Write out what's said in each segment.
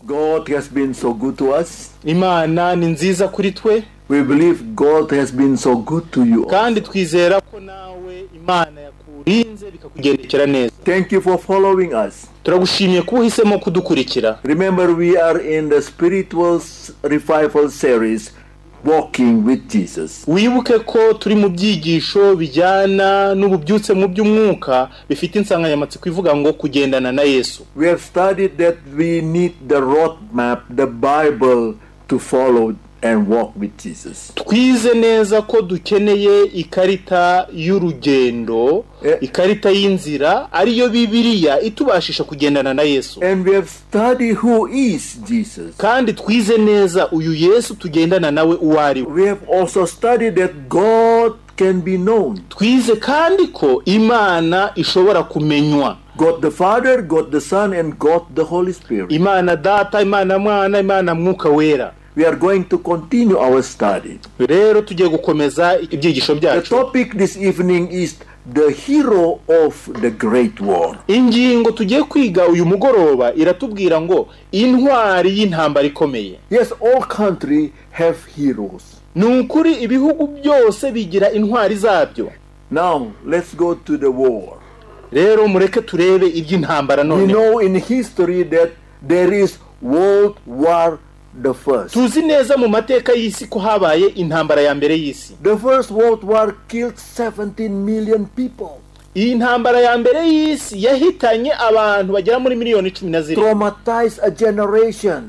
God has been so good to us. imana ni nziza kuri twe We believe God has been so good to you. kandi twizera ko nawe imana yakurinze bikakugendekera neza Thank you for following us. turagushimiye kuba uhisemo kudukurikira Remember, we are in the spiritual s- revival series, Walking with Jesus. wibuke ko turi mu byigisho bijyana n'ububyutse mu by'umwuka bifite insanganyamatsiko ivuga ngo kugendana na yesu We have studied that we need the roadmap, the Bible, to follow and walk with Jesus. twize neza ko dukeneye ikarita y'urugendo Eh. ikarita y'inzira ariyo bibiriya itubashisha kugendana na yesu And we have studied who is Jesus. kandi twize neza uyu yesu tugendana nawe uwo ari we We have also studied that God can be known. twize kandi ko imana ishobora kumenywa God the Father, God the Son, and God the Holy Spirit. imana data imana mwana imana mwuka wera we are going to continue our study. rero tugiye gukomeza ibyigisho The byacu topic this evening is the hero of the great war. ingingo tugiye kwiga uyu mugoroba iratubwira ngo intwari y'intambara ikomeye Yes, all country have heroes. ni ukuri ibihugu byose bigira intwari zabyo Now let's go to the war. rero mureke turebe iby'intambara We none know in history that there is World War the First. tuzi neza mu mateka y'isi ko habaye intambara ya mbere y'isi The first World War killed 17 million people, iyi ntambara ya mbere y'isi yahitanye abantu bagera muri miliyoni cumi na zirindwi traumatized a generation,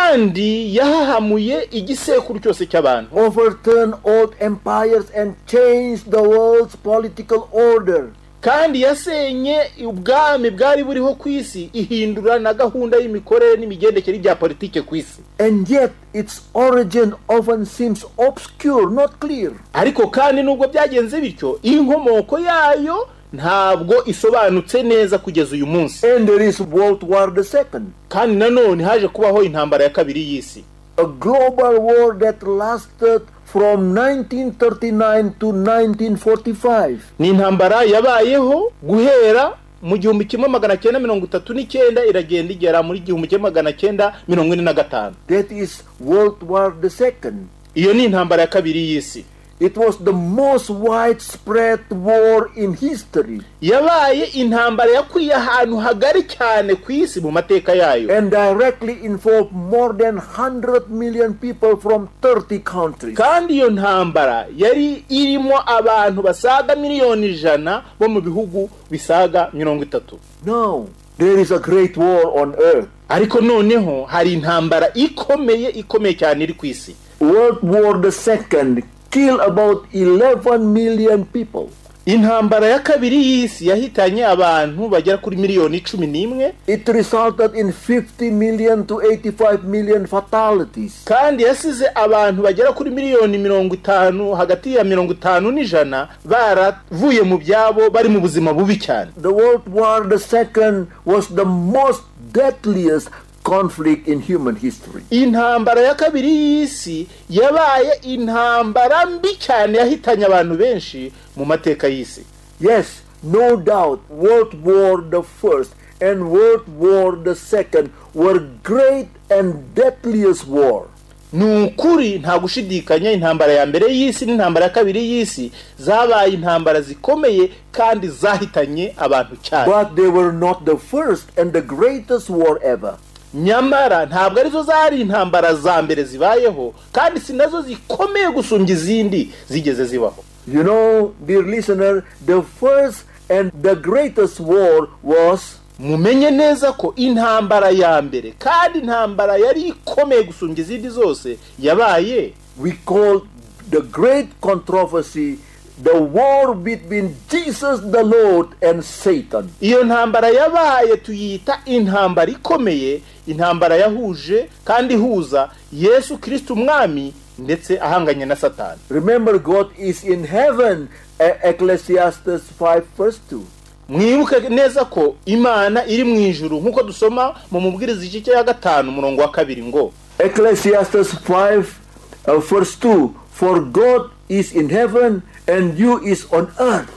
kandi yahahamuye igisekuru cyose cy'abantu overturned old empires, and changed the world's political order. kandi yasenye ubwami bwari buriho ku isi ihindura na gahunda y'imikorere n'imigendekere bya politike ku isi and yet its origin often seems obscure, not clear. ariko kandi nubwo byagenze bityo inkomoko yayo ntabwo isobanutse neza kugeza uyu munsi And there is World War II, kandi nanone haje kubaho intambara ya kabiri y'isi a global war that lasted from 1939 to 1945. ni intambara yabayeho guhera mu gihumbi kimwe magana cyenda mirongo itatu n'icyenda iragenda igera muri gihumbi kimwe magana cyenda mirongo ine na gatanu That is World War II. iyo ni intambara ya kabiri y'isi It was the most widespread war in history, yabaye intambara yakwiye ahantu hagari cyane ku isi mu mateka yayo and directly involved more than 100 million people from 30 countries. kandi iyo ntambara yari irimo abantu basaga miliyoni ijana bo mu bihugu bisaga mirongo itatu Now, there is a great war on earth. ariko noneho hari intambara ikomeye ikomeye cyane iri ku isi World War II killed about 11 million people. intambara ya kabiri y'isi yahitanye abantu bagera kuri miliyoni cumi n'imwe It resulted in 50 million to 85 million fatalities. kandi yasize abantu bagera kuri miliyoni mirongo itanu hagati ya mirongo itanu n'ijana baravuye mu byabo bari mu buzima bubi cyane The World War II was the most deadliest conflict in human history. intambara ya kabiri y'isi yabaye intambara mbi cyane yahitanye abantu benshi mu mateka y'isi Yes, no doubt, World War I and World War II were great and deadliest war. ni ukuri nta gushidikanya intambara ya mbere y'isi n'intambara ya kabiri y'isi zabaye intambara zikomeye kandi zahitanye abantu cyane But they were not the first and the greatest war ever. nyamara ntabwo arizo zari intambara za mbere zibayeho kandi si nazo zikomeye gusumbya izindi zigeze zibaho You know, dear listener, the first and the greatest war was mumenye neza ko intambara ya mbere kandi intambara yari ikomeye gusumbya izindi zose yabaye we call the great controversy the war between Jesus the Lord and Satan. iyo ntambara yabaye tuyita intambara ikomeye intambara yahuje kandi ihuza yesu kirisiti umwami ndetse ahanganye na satani Remember, God is in heaven, E- Ecclesiastes 5, verse 2. mwibuke neza ko imana iri mu ijuru nk'uko dusoma mu mubwiriza igice ya gatanu umurongo wa kabiri ngo Ecclesiastes 5, uh, verse 2 For God is in heaven and you is on earth.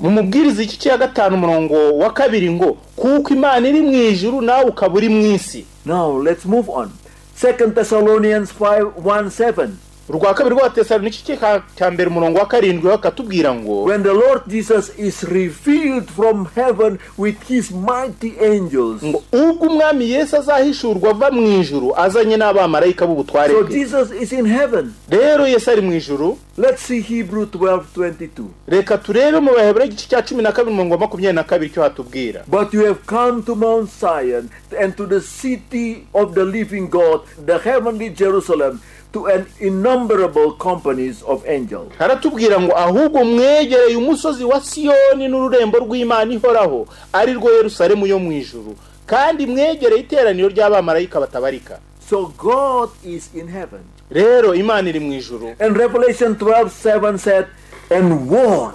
mumubwiriza igice ya gatanu umurongo wa kabiri ngo kuko imana iri mu ijuru nawe ukaba uri mu isi Now let's move on. Second Thessalonians 5 1 7. urwa kabiri rw'abatesari n'igice cya cya mbere umurongo wa karindwi bakatubwira ngo When the Lord Jesus is revealed from heaven with his mighty angels. ngo ubwo umwami yesu azahishurwa ava mu ijuru azanye n'abamarayika b'ubutware So bwe Jesus is in heaven. rero yesu ari mu ijuru Let's see Hebrew 12 22. reka turebe mu bahebura igice cya cumi na kabiri umurongo wa makumyabiri na kabiri icyo hatubwira But you have come to Mount Zion and to the city of the living God, the heavenly Jerusalem, to an innumerable companies of angels. haratubwira ngo ahubwo mwegereye umusozi wa siyoni n'ururembo rw'imana ihoraho ari rwo yerusalemu yo mu ijuru kandi mwegereye iteraniro ry'abamarayika batabarika So God is in heaven. rero imana iri mu ijuru And Revelation 12 7 said, And war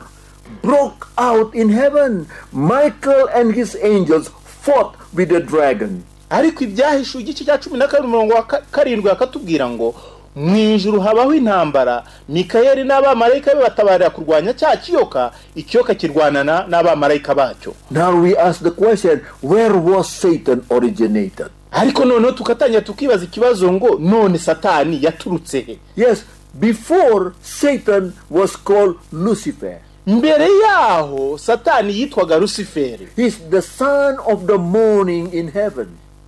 broke out in heaven. Michael and his angels fought with the dragon. ariko ibyahishuwe igice cya cumi na kabiri umurongo wa ka- karindwi bakatubwira ngo mu ijuru habaho intambara mikayeli n'abamarayika be batabarira kurwanya cya kiyoka ikiyoka kirwanana n'abamarayika bacyo Now we ask the question, where was Satan originated? ariko noneho tugatangira tukibaza ikibazo ngo none satani yaturutse he Yes, before Satan was called Lucifer. mbere yaho satani yitwaga rusiferi He's the son of the morning in heaven.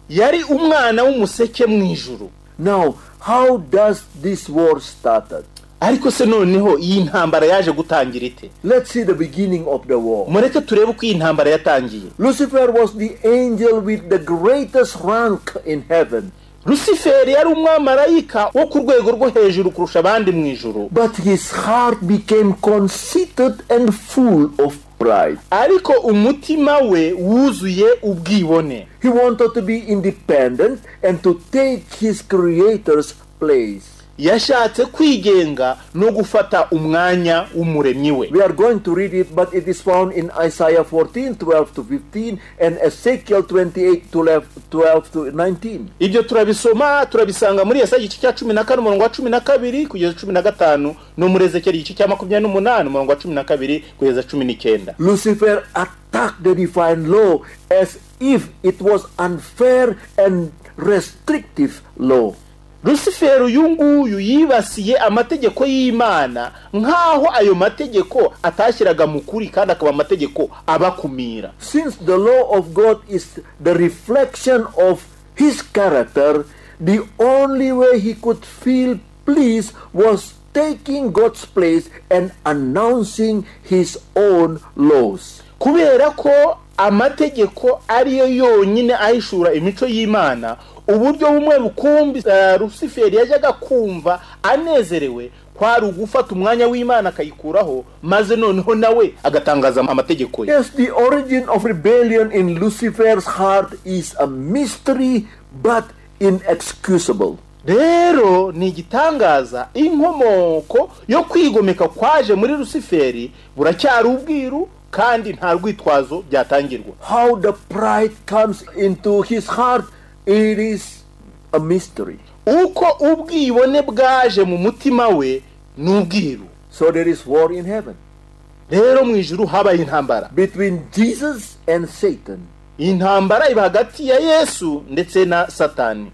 yari umwana w'umuseke mu ijuru Now, how does this war started? ariko se noneho iyi ntambara yaje gutangira ite Let's see the beginning of the war. mureke turebe uko iyi ntambara yatangiye Lucifer was the angel with the greatest rank in heaven, rusiferi yari umwamarayika wo ku rwego rwo hejuru kurusha abandi mu ijuru but his heart became conceited and full of pride. ariko umutima we wuzuye ubwibone He wanted to be independent and to take his creator's place. yashatse kwigenga no gufata umwanya w'umuremyi we We are going to read it, but it is found in Isaiah 14 12 to 15 and Ezekiel 28 12 to 19. ibyo turabisoma turabisanga muri yesaya igice cya cumi na kane umurongo wa cumi na kabiri kugeza cumi na gatanu no muri ezekeri igice cya makumyabiri n'umunani umurongo wa cumi na kabiri kugeza cumi n'icyenda Lucifer attacked the divine law as if it was unfair and restrictive law. rusiferi uyu nguyu yibasiye amategeko y'imana nk'aho ayo mategeko atashyiraga mu kuri kandi akaba amategeko abakumira Since the law of God is the reflection of his character, the only way he could feel pleased was taking God's place and announcing his own laws. kubera ko amategeko ariyo yonyine ahishura imico y'imana uburyo bumwe rukumbi eh, rusiferi yajyaga kumva anezerewe kwari ugufata umwanya w'imana akayikuraho maze noneho nawe agatangaza amategeko ye Yes, the origin of rebellion in Lucifer's heart is a mystery but inexcusable. rero ni igitangaza inkomoko yo kwigomeka kwaje muri rusiferi buracyari ubwiru kandi nta rwitwazo byatangirwa How the pride comes into his heart, it is a mystery. uko ubwibone bwaje mu mutima we ni ubwiru So there is war in heaven rero mu ijuru habaye intambara between Jesus and Satan. iyi ntambara iba hagati ya yesu ndetse na satani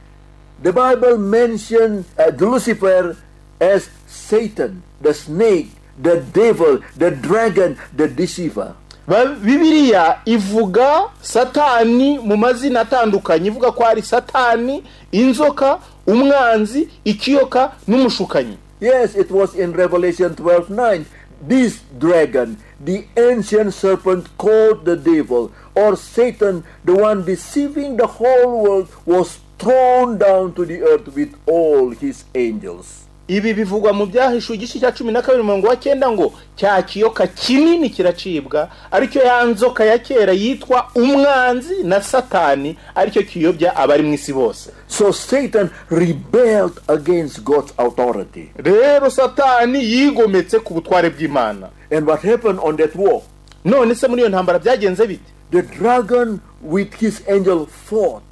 The Bible mentioned uh, Lucifer as Satan, the snake, the devil, the dragon, the deceiver. Ba- bibiliya ivuga satani mu mazina atandukanye ivuga ko ari satani inzoka umwanzi ikiyoka n'umushukanyi Yes, it was in Revelation 12 9. This dragon, the ancient serpent called the devil, or Satan, the one deceiving the whole world, was thrown down to the earth with all his angels. ibi bivugwa mu byahishuwe igice cya cumi na kabiri umurongo wa cyenda ngo cya kiyoka kinini kiracibwa aricyo ya nzoka ya kera yitwa umwanzi na satani aricyo kiyobya abari mu isi bose So Satan rebelled against God's authority. rero satani yigometse ku butware bw'imana And what happened on that war? none se muri iyo ntambara byagenze bite The dragon with his angel fought.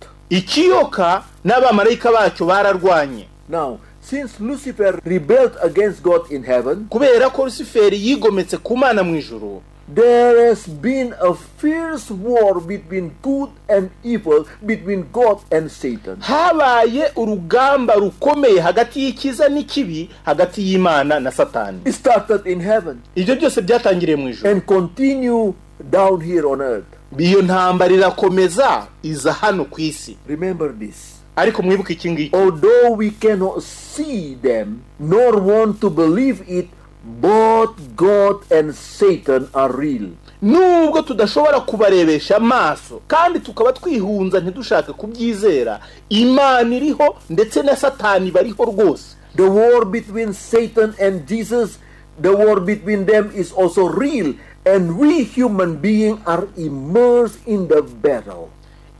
ikiyoka n'abamarayika bacyo bararwanye Now, since Lucifer rebelled against God in heaven, kubera ko rusiferi yigometse ku mana mu ijuru there has been a fierce war between good and evil, between God and Satan. habaye urugamba rukomeye hagati y'icyiza n'ikibi hagati y'imana na satani It started in heaven ibyo byose byatangiriye mu ijoro and continue down here on earth. iyo ntambara irakomeza iza hano ku isi Remember this. ariko mwibuke iki ngiki Although we cannot see them nor want to believe it, both God and Satan are real. nubwo tudashobora kubarebesha amaso kandi tukaba twihunza ntidushake kubyizera imana iriho ndetse na satani bariho rwose The war between Satan and Jesus, the war between them is also real, and we human beings are immersed in the battle.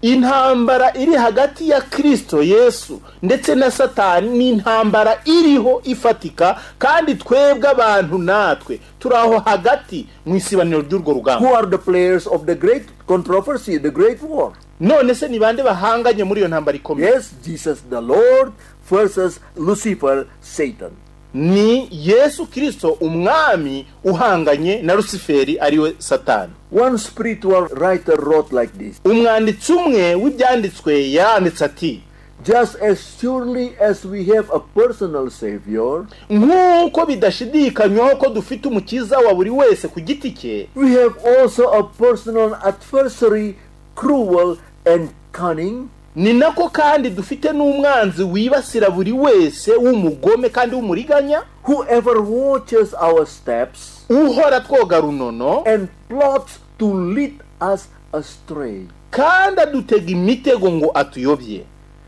intambara iri hagati ya kirisito yesu ndetse na satani ni intambara iriho ifatika kandi twebwe abantu natwe turi aho hagati mu isibaniro ry'urwo Who rugamba are the players of the great controversy, the great war? none se ni bande bahanganye muri iyo ntambara ikomeye Yes, Jesus the Lord versus Lucifer, Satan. ni yesu kirisito umwami uhanganye na rusiferi ariwe satani One spiritual writer wrote like this umwanditsi umwe w'ibyanditswe yaranditse ati Just as surely as we have a personal Savior, nk'uko bidashidikanywaho ko dufite umukiza wa buri wese ku giti cye we have also a personal adversary, cruel and cunning. ni nako kandi dufite n'umwanzi wibasira buri wese w'umugome kandi w'umuriganya whoever watches our steps uhora twoga runono and plots to lead us astray. kandi adutega imitego ngo atuyobye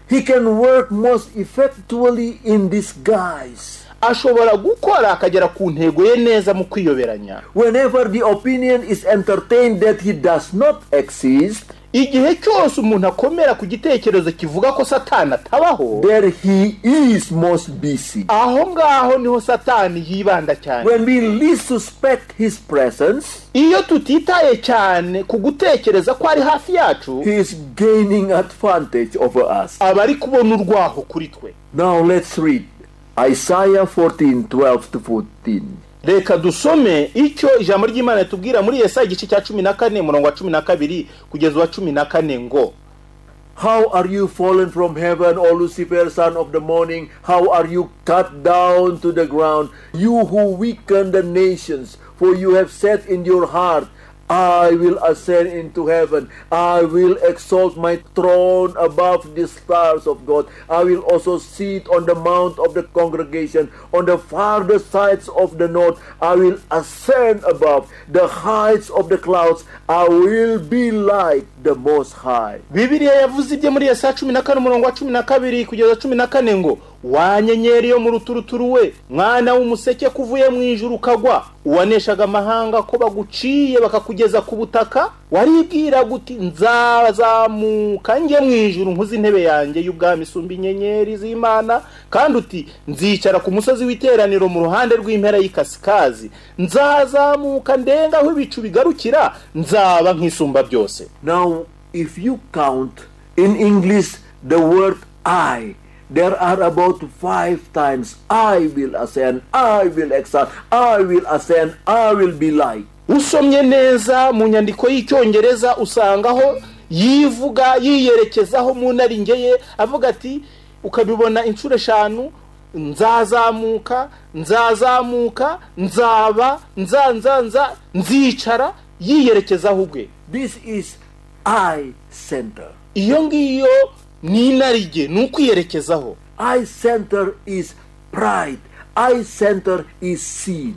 He can work most effectually in disguise. ashobora gukora akagera ku ntego ye neza mu kwiyoberanya Whenever the opinion is entertained that he does not exist, igihe cyose umuntu akomera ku gitekerezo kivuga ko satani atabaho there he is most busy. aho ngaho niho satani yibanda cyane When we least suspect his presence, iyo tutitaye cyane ku gutekereza ko ari hafi yacu he is gaining advantage over us. aba ari kubona urwaho kuri twe Now let's read Isaiah 14 12 to 14. reka dusome icyo ijambo ry'imana ritubwira muri yesaya igice cya cumi na kane umurongo wa cumi na kabiri kugeza uwa cumi na kane ngo How are you fallen from heaven, O Lucifer, son of the morning? How are you cut down to the ground, you who weaken the nations? For you have said in your heart, I will ascend into heaven. I will exalt my throne above the stars of God. I will also sit on the mount of the congregation on the farther sides of the north. I will ascend above the heights of the clouds. I will be like the Most High. bibiliya yavuze ibye muri yesaya cumi na kane umurongo wa cumi na kabiri kugeza cumi na kane ngo wanyenyeri yo mu ruturuturu we mwana w'umuseke ko uvuye mu ijuru ukagwa uwaneshaga amahanga ko baguciye bakakugeza ku butaka waribwiraga uti nzazamuka njye mu ijuru nkuze intebe yanjye y'ubwami isumba inyenyeri z'imana kandi uti nzicara ku musozi w'iteraniro mu ruhande rw'impera y'ikasikazi nzazamuka ndenga aho ibicu bigarukira nzaba nk'isumba byose Now, if you count in English the word I, there are about five times I will ascend, I will exalt, I will ascend, I will be like. usomye neza mu nyandiko y'icyongereza usangaho yivuga yiyerekezaho mu naringe ye avuga ati ukabibona inshuro eshanu nzazamuka nzazamuka nzaba nzanzanza nzicara yiyerekezaho ubwe This is I center. iyo ngiyo ni inarijye ni ukwiyerekezaho I center is pride. I center is sin.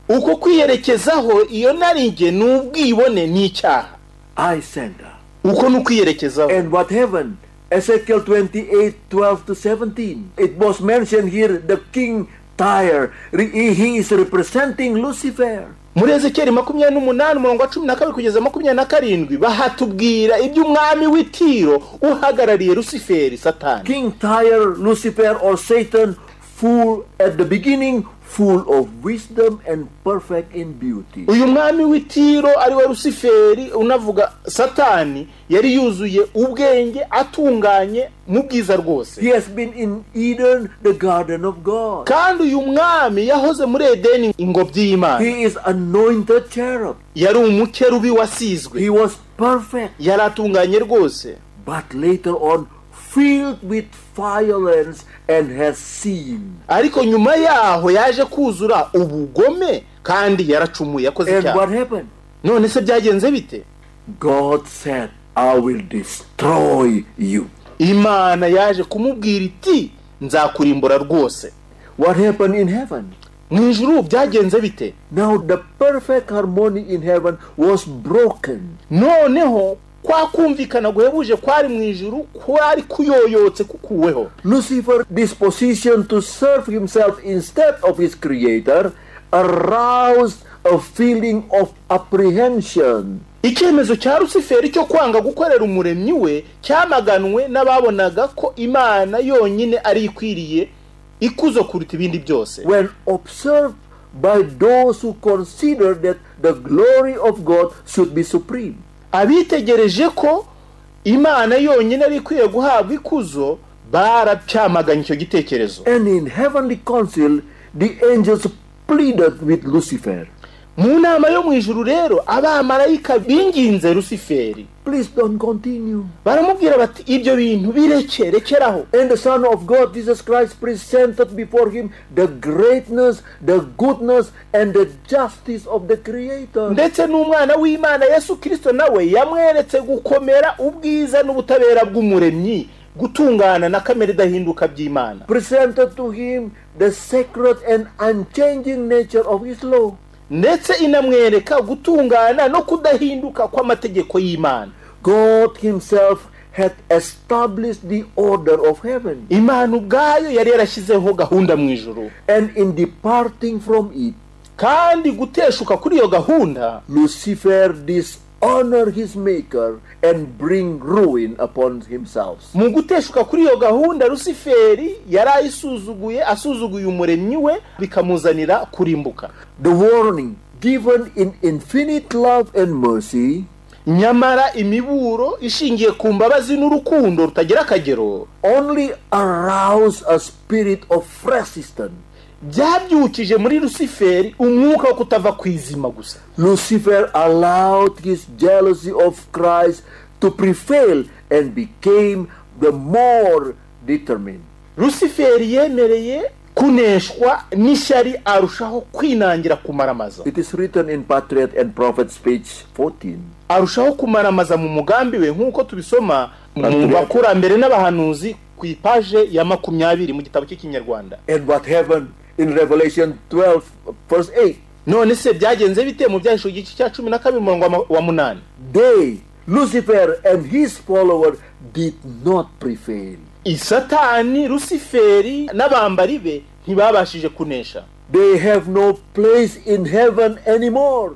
uko kwiyerekezaho iyo naringe ni ubwibone ni icyaha I center. uko ni ukwiyerekezaho And what happened? Ezekiel 28 12 to 17. It was mentioned here the king Tyre. Re- He he is representing Lucifer. muri ezekeri makumyabiri n'umunani umurongo wa cumi na kabiri kugeza makumyabiri na karindwi bahatubwira iby'umwami w'itiro uhagarariye rusiferi satani King Tyre, Lucifer, or Satan full at the beginning, full of wisdom and perfect in beauty. uyu mwami w'itiro ari we rusiferi unavuga satani yari yuzuye ubwenge atunganye mu bwiza rwose He has been in Eden, the garden of God. kandi uyu mwami yahoze muri edeni ingobyi y'imana He is anointed cherub. yari umukerubi wasizwe He was perfect, yari atunganye rwose but later on filled with violence and has sinned. ariko nyuma yaho yaje kuzura ubugome kandi yaracumuye yakoze And what icyaha happened? none se byagenze bite God said, I will destroy you. imana yaje kumubwira iti nzakurimbura rwose What happened in heaven? mu ijuru byagenze bite Now the perfect harmony in heaven was broken. noneho kwa kumvikana guhebuje kwari mu ijuru kwari kuyoyotse kukuweho Lucifer's disposition to serve himself instead of his creator aroused a feeling of apprehension. icyemezo cya rusiferi cyo kwanga gukorera umuremyi we cyamaganwe n'ababonaga ko imana yonyine ari ikwiriye ikuzo kuruta ibindi byose When observed by those who consider that the glory of God should be supreme, abitegereje ko imana yonyine ari ikwiye guhabwa ikuzo baracyamaganye icyo gitekerezo and in heavenly council, the angels pleaded with Lucifer. mu nama yo mu ijuru rero abamarayika binginze rusiferi Please don't continue. baramubwira bati ibyo bintu bireke rekeraho And the Son of God, Jesus Christ, presented before him the greatness, the goodness, and the justice of the Creator. ndetse n'umwana w'imana yesu kirisito nawe yamweretse gukomera ubwiza n'ubutabera bw'umuremyi gutungana na kamere idahinduka by'imana presented to him the sacred and unchanging nature of his law. ndetse inamwereka gutungana no kudahinduka kw'amategeko y'imana God himself had established the order of heaven, imana ubwayo yari yarashyizeho gahunda mu ijuru and in departing from it, kandi guteshuka kuri iyo gahunda Lucifer dishonor his maker and bring ruin upon himself. mu guteshuka kuri iyo gahunda rusiferi yari ayisuzuguye asuzuguye umuremyi we bikamuzanira kurimbuka The warning given in infinite love and mercy nyamara imiburo ishingiye ku mbabazi n'urukundo rutagira akagero only aroused a spirit of resistance. byabyukije muri rusiferi umwuka wo kutava ku izima gusa Lucifer allowed his jealousy of Christ to prevail and became the more determined. rusiferi yemereye kuneshwa n'ishyari arushaho kwinangira kumaramaza It is written in Patriot and Prophet speech 14. arushaho kumaramaza mu mugambi we nk'uko tubisoma mu bakurambere n'abahanuzi ku ipaje ya makumyabiri mu gitabo cy'ikinyarwanda And what happened in Revelation 12, verse 8? none se byagenze bite mu byahisho igice cya cumi na kabiri umurongo wa ma- wa munani They, Lucifer and his follower, did not prevail. isatani rusiferi n'abambari be ntibabashije kunesha They have no place in heaven anymore.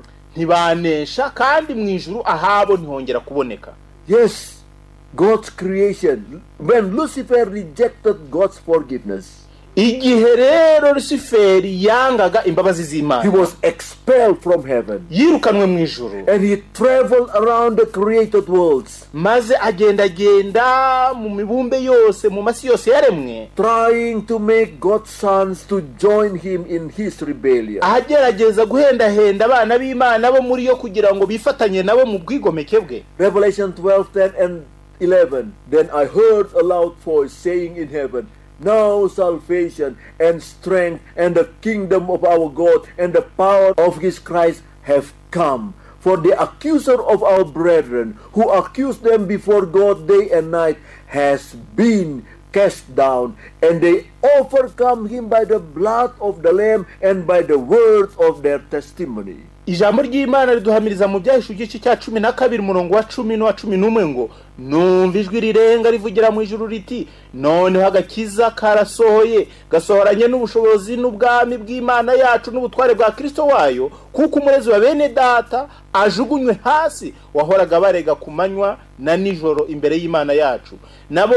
ntibanesha kandi mu ijuru ahabo ntihongera kuboneka Yes, God's creation. When Lucifer rejected God's forgiveness, igihe rero rusiferi yangaga imbabazi He z'imana was expelled from heaven yirukanwe mu ijuru and he traveled around the created worlds maze agendagenda mu mibumbe yose mu masi yose yaremwe trying to make God's sons to join him in his rebellion. agerageza guhendahenda abana b'imana bo muri yo kugira ngo bifatanye nabo mu bwigomeke bwe Revelation 12 10 and 11. Then I heard a loud voice saying in heaven, Now salvation and strength and the kingdom of our God and the power of his Christ have come. For the accuser of our brethren, who accused them before God day and night, has been cast down, and they overcome him by the blood of the Lamb and by the word of their testimony. ijambo ry'imana riduhamiriza mu byahisho igice cya cumi na kabiri umurongo wa cumi n'uwa cumi n'umwe ngo numva ijwi rirenga rivugira mu ijuru riti noneho agakiza karasohoye gasohoranye n'ubushobozi n'ubwami bw'imana yacu n'ubutware bwa kirisito wayo kuko umurezi wa bene data ajugunywe hasi wahoraga barega ku manywa na nijoro imbere y'imana yacu nabo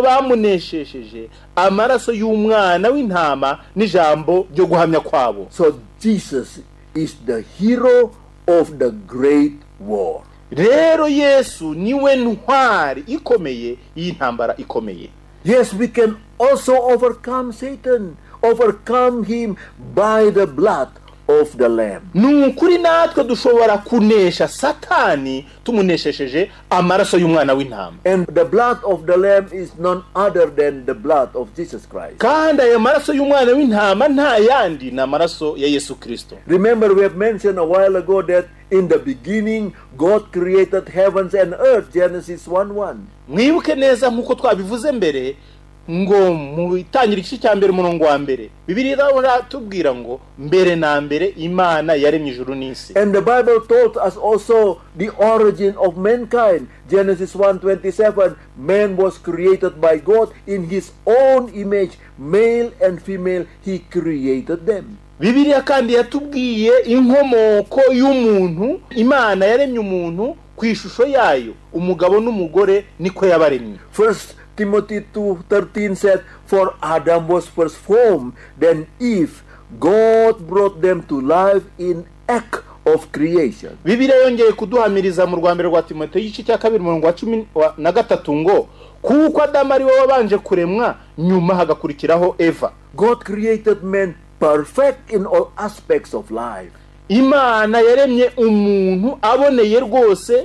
bamuneshesheje amaraso y'umwana w'intama n'ijambo ryo guhamya kwabo So Jesus is the hero of the great war. rero yesu niwe ntwari ikomeye y'intambara ikomeye Yes, we can also overcome Satan, overcome him by the blood of the Lamb. ni ukuri natwe dushobora kunesha satani tumuneshesheje amaraso y'umwana w'intama And the blood of the Lamb is none other than the blood of Jesus Christ. kandi ayo maraso y'umwana w'intama nta yandi ni amaraso ya yesu kirisito Remember, we have mentioned a while ago that in the beginning, God created heavens and earth, Genesis 1 1. mwibuke neza nk'uko twabivuze mbere ngo mu itangiriro igice cya mbere umurongo wa mbere bibiri tubwira ngo mbere na mbere imana yaremye ijuru n'isi And the Bible told us also the origin of mankind. Genesis 1:27, man was created by God in his own image, male and female he created them. bibiliya kandi yatubwiye inkomoko y'umuntu imana yaremye umuntu ku ishusho yayo umugabo n'umugore niko yabaremye First Timothy 2:13 said, "For Adam was first formed, then Eve. God brought them to life in act of creation." bibiliya yongeye kuduhamiriza mu rwa mbere rwa timoteyo igice cya kabiri umurongo wa cumi wa- na gatatu ngo kuko adamu ari we wabanje kuremwa nyuma hagakurikiraho eva God created man perfect in all aspects of life. imana yaremye umuntu aboneye rwose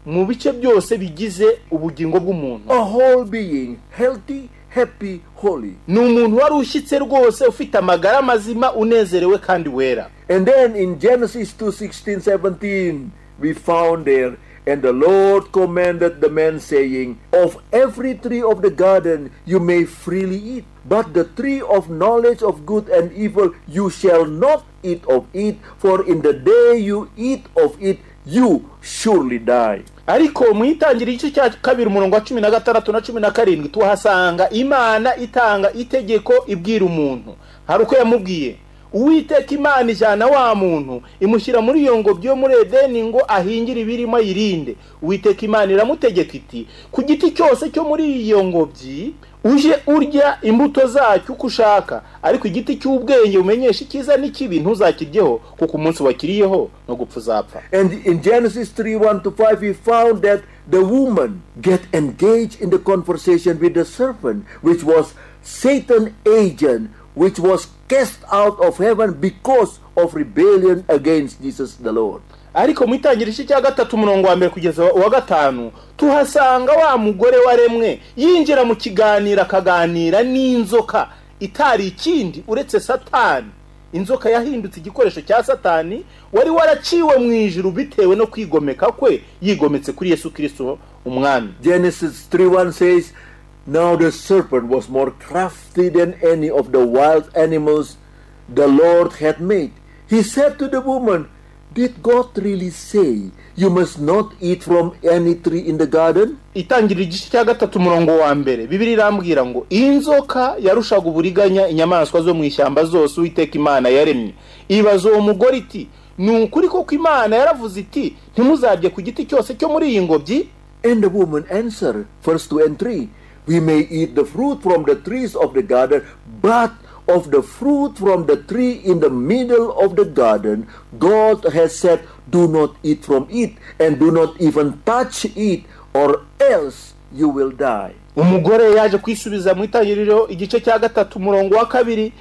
mu bice byose bigize ubugingo bw'umuntu A whole being, healthy, happy, holy. ni umuntu wari ushyitse rwose ufite amagara mazima unezerewe kandi wera And then in Genesis 2 16 17, we found there, and the Lord commanded the man, saying, Of every tree of the garden you may freely eat, but the tree of knowledge of good and evil you shall not eat of it, for in the day you eat of it, you surely die. ariko mu itangiriro igice cya kabiri umurongo wa cumi na gatandatu na cumi na karindwi tuhasanga imana itanga itegeko ibwira umuntu hari uko yamubwiye uwiteka imana ijyana wa muntu imushyira muri iyo ngobyi yo muri edeni ngo ahingire ibirimo ayirinde uwiteka imana iramutegeka iti ku giti cyose cyo muri iyo ngobyi uje urya imbuto zacyo uko ushaka ariko igiti cy'ubwenge umenyesha icyiza n'ikibi ntuzakiryeho kuko umunsi wakiriyeho no gupfa uzapfa And in Genesis 3 1 to 5, we found that the woman get engaged in the conversation with the serpent, which was Satan's agent, which was cast out of heaven because of rebellion against Jesus the Lord. ariko mu itangiriro igice cya gatatu umurongo wa mbere kugeza wa gatanu tuhasanga wa mugore waremwe yinjira mu kiganiro akaganira n'inzoka itari ikindi uretse satani inzoka yahindutse igikoresho cya satani wari waraciwe mu ijuru bitewe no kwigomeka kwe yigometse kuri yesu kirisito umwami Genesis 3 1 says, Now the serpent was more crafty than any of the wild animals the Lord had made. He said to the woman, Did God really say you must not eat from any tree in the garden? itangiriro igice cya gatatu umurongo wa mbere bibiri irambwira ngo inzoka yarushaga uburiganya inyamaswa zo mu ishyamba zose uwiteka imana yaremye ibaza uwo mugore iti ni ukuri koko imana yaravuze iti ntimuzarye ku giti cyose cyo muri iyi ngobyi And the woman answered, verse 2 and 3, We may eat the fruit from the trees of the garden, but of the fruit from the tree in the middle of the garden, God has said, Do not eat from it, and do not even touch it, or else you will die. umugore yaje kwisubiza mu itangiriro igice cya gatatu umurongo wa kabiri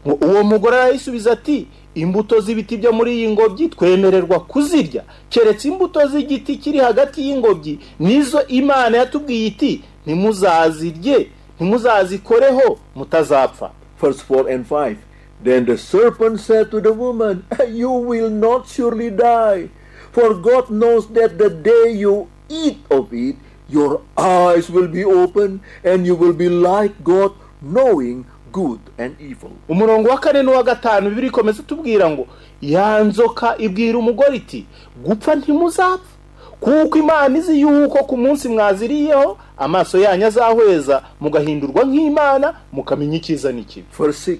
ngo uwo mugore arayisubiza ati imbuto z'ibiti byo muri iyi ngobyi twemererwa kuzirya keretse imbuto z'igiti kiri hagati y'ingobyi nizo imana yatubwiye iti ntimuzazirye ntimuzazikoreho mutazapfa Verse 4 and 5. Then the serpent said to the woman, You will not surely die, for God knows that the day you eat of it, your eyes will be open, and you will be like God, knowing good and evil. umurongo wa kane n'uwa gatanu bibiri ikomeza tubwira ngo ya nzoka ibwira umugore iti gupfa ntimuzapfa kuko imana izi yuko ku munsi mwaziriyeho amaso yanyu azahweza mugahindurwa nk'imana mukamenya icyiza n'ikibi Verse 6.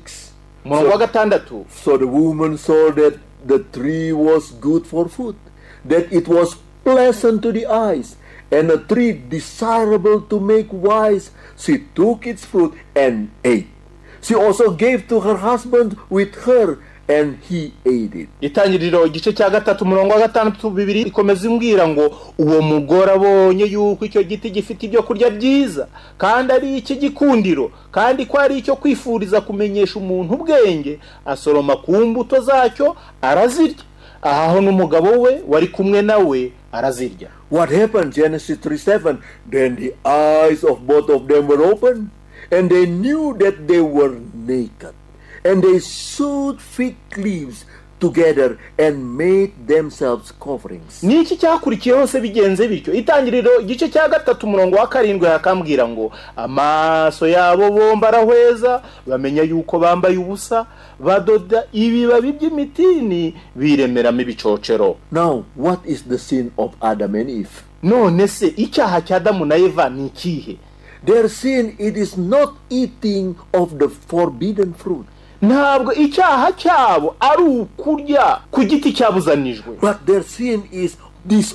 umurongo wa gatandatu So the woman saw that the tree was good for food, that it was pleasant to the eyes, and a tree desirable to make wise. She took its fruit and ate. She also gave to her husband with her, and he ate it. itangiriro igice cya gatatu umurongo wa gatandatu bibiri ikomeza imbwira ngo uwo mugore abonye yuko icyo giti gifite ibyo kurya byiza kandi ari icy'igikundiro kandi ko ari icyo kwifuriza kumenyesha umuntu ubwenge asoroma ku mbuto zacyo arazirya aha ho n'umugabo we wari kumwe nawe arazirya What happened? Genesis 3 7. Then the eyes of both of them were opened, and they knew that they were naked. And they sewed fig leaves together and made themselves coverings. ni iki cyakurikiyeho se bigenze bityo itangiriro igice cya gatatu umurongo wa karindwi yakambwira ngo amaso yabo bombi arahweza bamenya yuko bambaye ubusa badoda ibibabi by'imitini biremeramo ibicocero Now, what is the sin of Adam and Eve? none se icyaha cya adamu na eva ni ikihe Their sin it is not eating of the forbidden fruit, ntabwo icyaha cyabo ari ukurya ku giti cyabuzanijwe but their sin is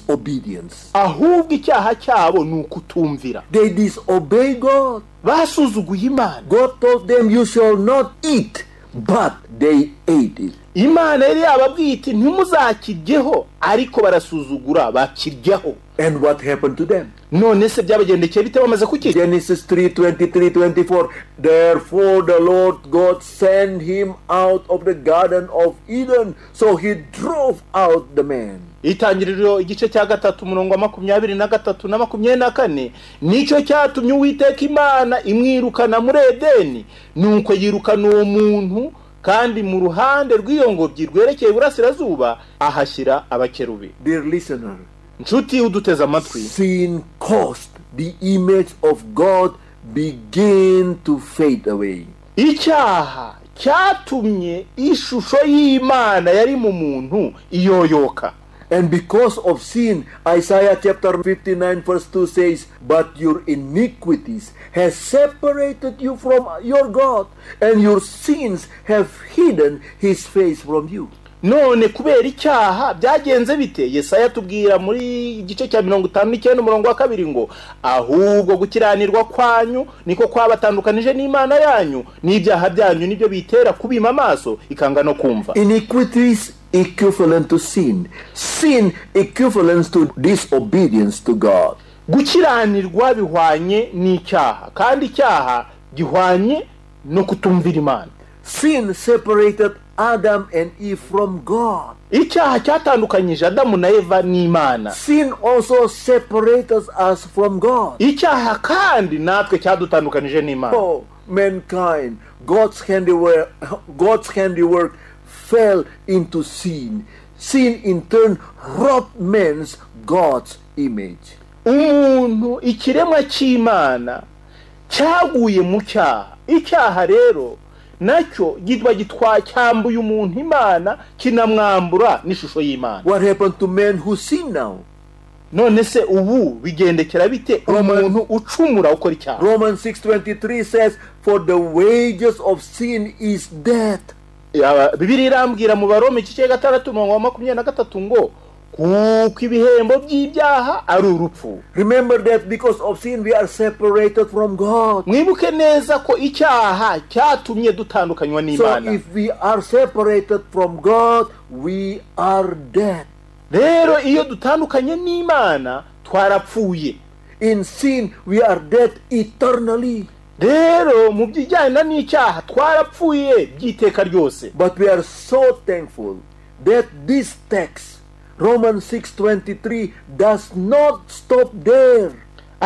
disobedience. ahubwo icyaha cyabo ni ukutumvira They disobey God. basuzuguye imana God told them, You shall not eat, but they ate it. imana yari yababwiye iti ntimuzakiryeho ariko barasuzugura bakiryaho And what happened to them? none se byabagendekeye bite bamaze kukirya Genesis 3 23 24. Therefore, the Lord God sent him out of the Garden of Eden, so he drove out the man. itangiriro igice cya gatatu umurongo wa makumyabiri na gatatu na makumyabiri na kane nicyo cyatumye uwiteka imana imwirukana muri edeni nuko yirukana uwo muntu kandi mu ruhande rw'iyo ngobyi rwerekeye iburasirazuba ahashyira abakerubi Dear listener, nshuti uduteze amatwi sin caused the image of God begin to fade away. icyaha cyatumye ishusho y'imana yari mu muntu iyoyoka And because of sin, Isaiah chapter 59 verse 2 says, But your iniquities have separated you from your God, and your sins have hidden his face from you. none kubera icyaha byagenze bite yesaya atubwira muri igice cya mirongo itanu n'icyenda umurongo wa kabiri ngo ahubwo gukiranirwa kwanyu niko kwabatandukanije n'imana yanyu n'ibyaha byanyu nibyo bitera kubima amaso ikanga no kumva Iniquities equivalent to sin. Sin equivalent to disobedience to God. gukiranirwa bihwanye n'icyaha kandi icyaha gihwanye no kutumvira imana Sin separated Adam and Eve from God. icyaha cyatandukanyije adamu na eva n'imana Sin also separates us from God. icyaha kandi natwe cyadutandukanije n'imana Oh, mankind, God's handiwork, God's handiwork fell into sin. Sin in turn robbed man's God's image. umuntu ikiremwa cy'imana cyaguye mu cyaha icyaha rero nacyo gitwa gitwa cyambuye umuntu imana kinamwambura n'ishusho y'imana What happened to men who sin now? none se ubu bigendekera bite umuntu ucumura ukora icyaha Romans 6:23 says, "For the wages of sin is death." Yaba- bibiliya irambwira mu baroma igice cya gatandatu umurongo wa makumyabiri na gatatu ngo kuko ibihembo by'ibyaha ari urupfu Remember that because of sin we are separated from God. mwibuke neza ko icyaha cyatumye dutandukanywa So n'imana if we are separated from God, we are dead. rero iyo dutandukanye n'imana twarapfuye In sin we are dead eternally, rero mu bijyana n'icyaha twarapfuye by'iteka ryose but we are so thankful that this text Romans 6:23 does not stop there.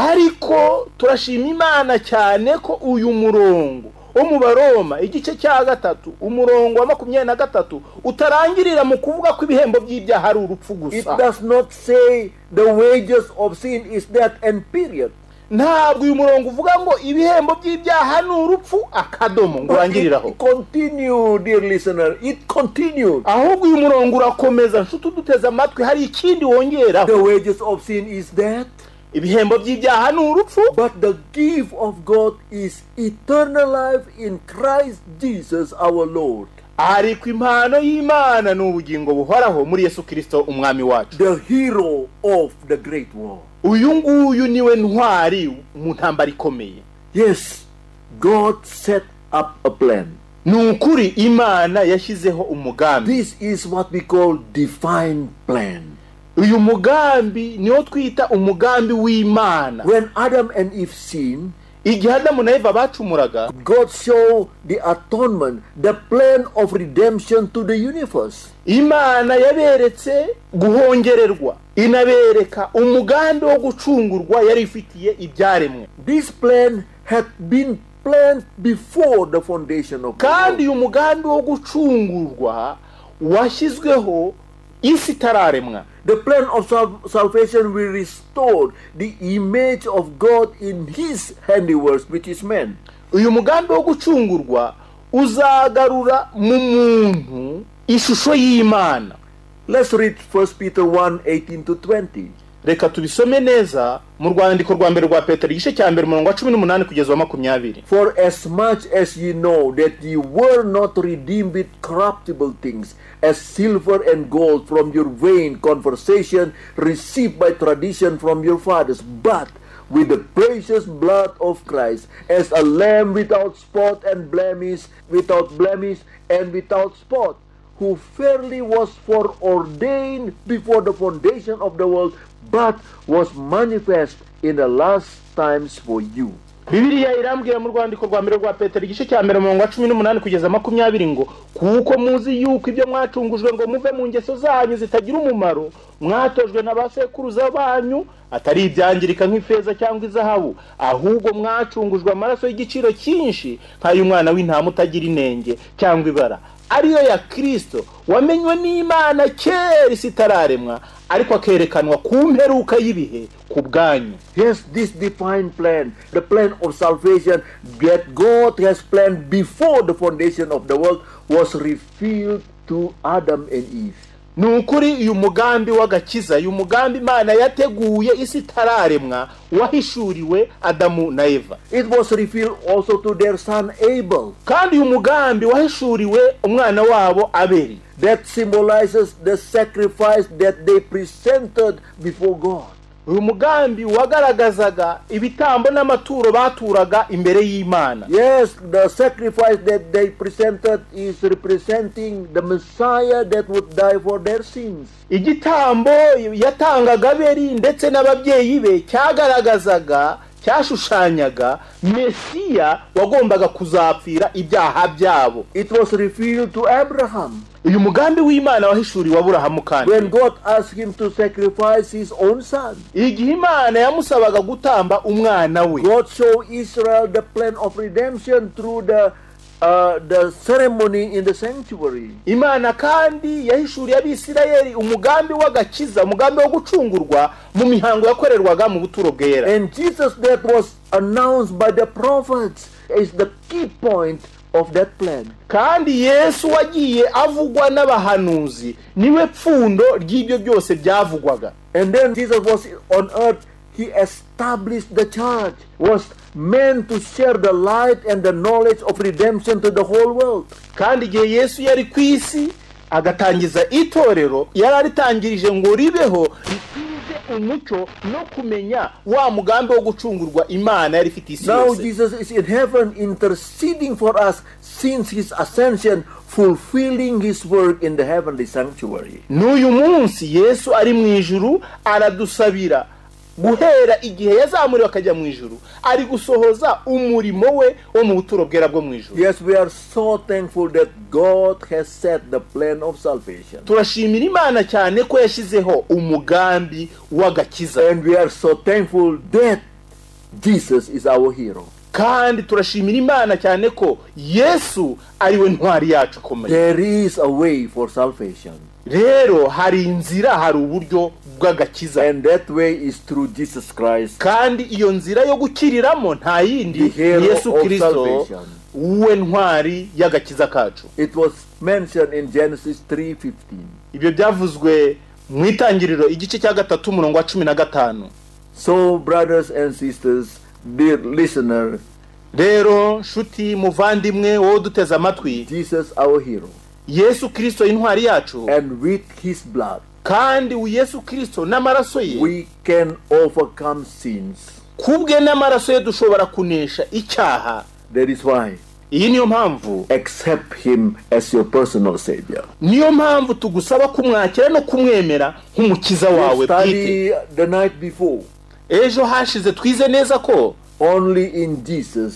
ariko turashima imana cyane ko uyu murongo wo mu baroma igice cya gatatu umurongo wa makumyabiri na gatatu utarangirira mu kuvuga ko ibihembo by'ibyaha ari urupfu It gusa does not say the wages of sin is death and period. ntabwo uyu murongo uvuga ngo ibihembo by'ibyaha ni urupfu akadomo ngo urangiriraho It continued, dear listener. It continued. ahubwo uyu murongo urakomeza nshuti uduteze amatwi hari ikindi wongeraho The wages of sin is death, ibihembo by'ibyaha ni urupfu but the gift of God is eternal life in Christ Jesus our Lord. ariko impano y'imana ni ubugingo buhoraho muri yesu kirisito umwami wacu the hero of the great war. uyu nguyu niwe ntwari mu ntambara ikomeye Yes, God set up a plan. ni ukuri imana yashyizeho umugambi This is what we call divine plan. uyu mugambi niwo twita umugambi w'imana When Adam and Eve sinned, igihe adamu na eva bacumuraga God showed the atonement, the plan of redemption to the universe. imana yaberetse guhongererwa inabereka umugambi wo gucungurwa yari ifitiye ibyaremwe This plan had been planned before the foundation of the kandi world. uyu mugambi wo gucungurwa washyizweho isi itararemwa The plan of sal- salvation will restore the image of God in His handiwork, which is man. uyu mugambi wo gucungurwa uzagarura mu muntu ishusho y'imana Let's read 1 Peter 1 18 to 20. reka tubisome neza mu rwandiko rwa mbere rwa petero igice cya mbere umurongo wa cumi n'umunani kugeza wa makumyabiri For as much as ye know that ye were not redeemed with corruptible things, as silver and gold from your vain conversation received by tradition from your fathers, but with the precious blood of Christ, as a lamb without spot and blemish, without blemish and without spot, who fairly was foreordained before the foundation of the world, but was manifest in the last times for you. bibiriya irambwira mu rwandiko rwa mbere rwa petero igice cya mbere umurongo wa cumi n'umunani kugeza makumyabiri ngo kuko muzi yuko ibyo mwacungujwe ngo muve mu ngeso zanyu zitagira umumaro mwatojwe na ba sekuruza banyu atari ibyangirika nk'ifeza cyangwa izahabu ahubwo mwacungujwe amaraso y'igiciro cyinshi nk'ay'umwana w'intama utagira inenge cyangwa ibara ariyo ya kirisito wamenywe n'imana kera isi itararemwa ariko akerekanwa ku mperuka y'ibihe ku bwanyu Yes, this divine plan, the plan of salvation that God has planned before the foundation of the world was revealed to Adam and Eve. ni ukuri uyu mugambi w'agakiza uyu mugambi imana yateguye isi itararemwa wahishuriwe adamu na eva It was revealed also to their son Abel. kandi uyu mugambi wahishuriwe umwana wabo abeli That symbolizes the sacrifice that they presented before God. uyu mugambi wagaragazaga ibitambo n'amaturo baturaga imbere y'imana Yes, the sacrifice that they presented is representing the Messiah that would die for their sins. igitambo yatangaga abeli ndetse n'ababyeyi be cyagaragazaga cyashushanyaga mesiya wagombaga kuzapfira ibyaha byabo It was revealed to Abraham. uyu mugambi w'imana wahishuriwe aburahamu kandi when God asked him to sacrifice his own son. igihe imana yamusabaga gutamba umwana we God showed Israel the plan of redemption through the uh, the ceremony in the sanctuary. imana kandi yahishuriye abisirayeli umugambi w'agakiza umugambi wo gucungurwa mu mihango yakorerwaga mu buturo bwera And Jesus that was announced by the prophets is the key point of that plan. kandi yesu wagiye avugwa n'abahanuzi niwe pfundo ry'ibyo byose byavugwaga And then Jesus was on earth, he established the church, was meant to share the light and the knowledge of redemption to the whole world. kandi igihe yesu yari ku isi agatangiza itorero yari aritangirije ngo ribeho rikwize umucyo no kumenya wa mugambi wo gucungurwa imana yari ifite isi Now yose Jesus is in heaven interceding for us since his ascension, fulfilling his work in the heavenly sanctuary. n'uyu munsi yesu ari mu ijuru aradusabira guhera igihe yazamuriwe akajya mu ijuru ari gusohoza umurimo we wo mu buturo bwera bwo mu ijuru Yes, we are so thankful that God has set the plan of salvation. turashimira imana cyane ko yashyizeho umugambi w'agakiza And we are so thankful that Jesus is our hero. kandi turashimira imana cyane ko yesu ari we ntwari yacu ikomeye There is a way for salvation, rero hari inzira hari uburyo bw'agakiza and that way is through Jesus Christ, kandi iyo nzira yo gukiriramo nta yindi The hero ni yesu of kirisito salvation. we ntwari y'agakiza kacu It was mentioned in Genesis 3:15. ibyo byavuzwe mu itangiriro igice cya gatatu umurongo wa cumi na gatanu So, brothers and sisters, dear listener, rero nshuti muvandimwe wowe uduteze amatwi Jesus our hero, yesu kirisito intwari yacu and with his blood kandi uyu yesu kirisito n'amaraso ye we can overcome sins. kubwe n'amaraso ye dushobora kunesha icyaha That is why iyi niyo mpamvu accept him as your personal savior. niyo mpamvu tugusaba kumwakira no kumwemera nk'umukiza wawe We bwite study the night before. ejo hashize twize neza ko Only in Jesus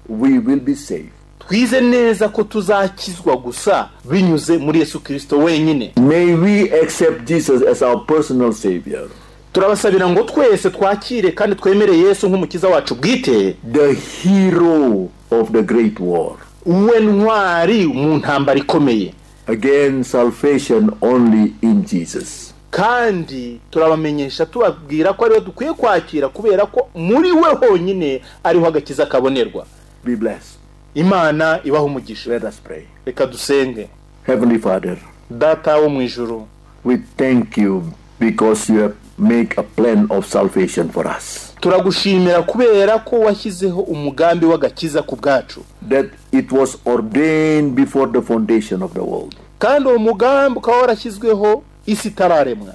we will be saved. twize neza ko tuzakizwa gusa binyuze muri yesu kirisito wenyine May we accept Jesus as our personal savior, turabasabira ngo twese twakire kandi twemere yesu nk'umukiza wacu bwite the hero of the great war. uwe ntwari mu ntambara ikomeye Again, salvation only in Jesus. kandi turabamenyesha tubabwira ko ariwe dukwiye kwakira kubera ko muri we honyine ariho agakiza kabonerwa Be blessed. imana ibaho umugisha Let us pray. reka dusenge Heavenly Father, data wo mu ijuru we thank you because you have made a plan of salvation for us. turagushimira kubera ko washyizeho umugambi w'agakiza ku bwacu That it was ordained before the foundation of the world. kandi uwo mugambi ukaba warashyizweho isi itararemwa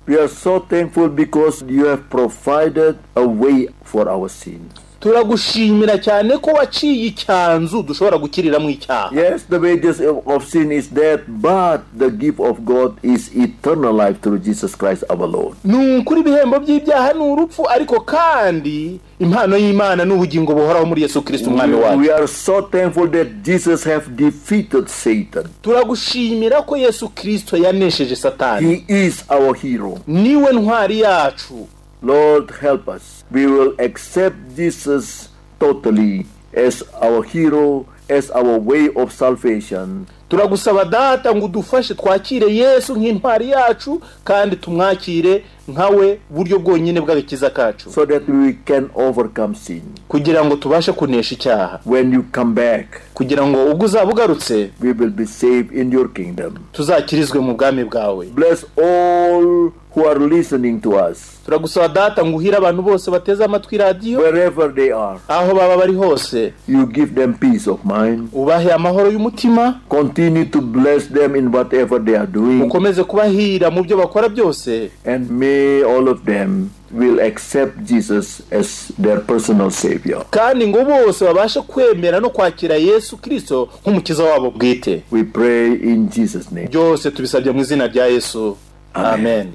We are so thankful because you have provided a way for our sins. turagushimira cyane ko waciye icyanzu dushobora gukiriramo icyaha Yes, the wages of of sin is death, but the gift of God is eternal life through Jesus Christ our Lord. ni ukuri ibihembo by'ibyaha ni urupfu ariko kandi impano y'imana ni ubugingo buhoraho muri yesu kirisiti We, umwami wacu we are so thankful that Jesus have defeated Satan. turagushimira ko yesu kirisito yanesheje satani He is our hero. niwe ntwari yacu Lord, help us. We will accept Jesus totally as our hero, as our way of salvation. turagusaba data ngo udufashe twakire yesu nk'intwari yacu kandi tumwakire nkawe buryo bwonyine bw'agakiza kacu so that we can overcome sin. kugira ngo tubashe kunesha icyaha When you come back, kugira ngo ubwo uzaba ugarutse we will be saved in your kingdom. tuzakirizwe mu bwami bwawe Bless all who are listening to us, turagusaba data ngo uhire abantu bose bateze amatwi radiyo wherever they are. aho baba bari hose You give them peace of mind. ubahe amahoro y'umutima Continue to bless them in whatever they are doing, ukomeze kubahira mu byo bakora byose and may all of them will accept Jesus as their personal savior. kandi ngo bose babashe kwemera no kwakira yesu kirisito nk'umukiza wabo bwite We pray in Jesus' name. byose tubisabye mu izina rya yesu Amen. amen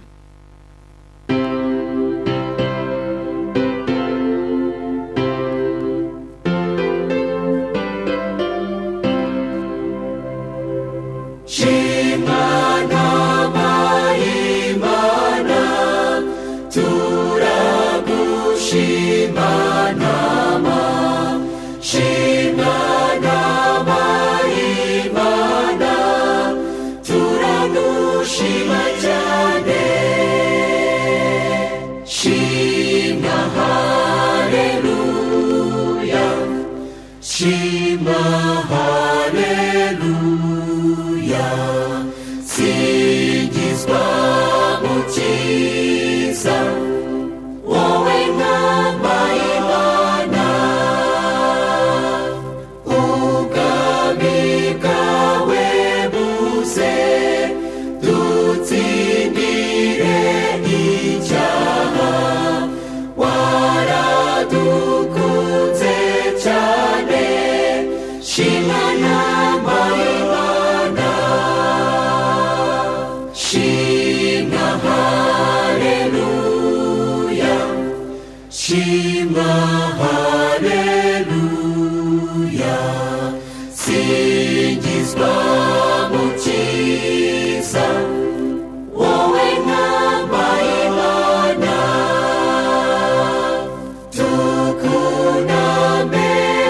Kunamera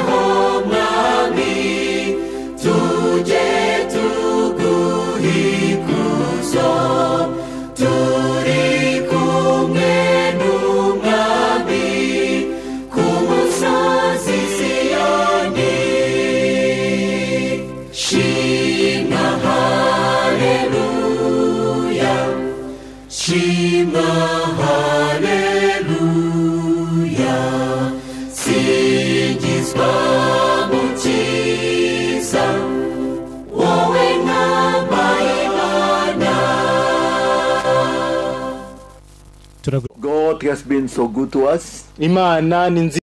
haleluya singizwa mukiza wowe nama imana turagu- God has been so good to us. imana ni nziza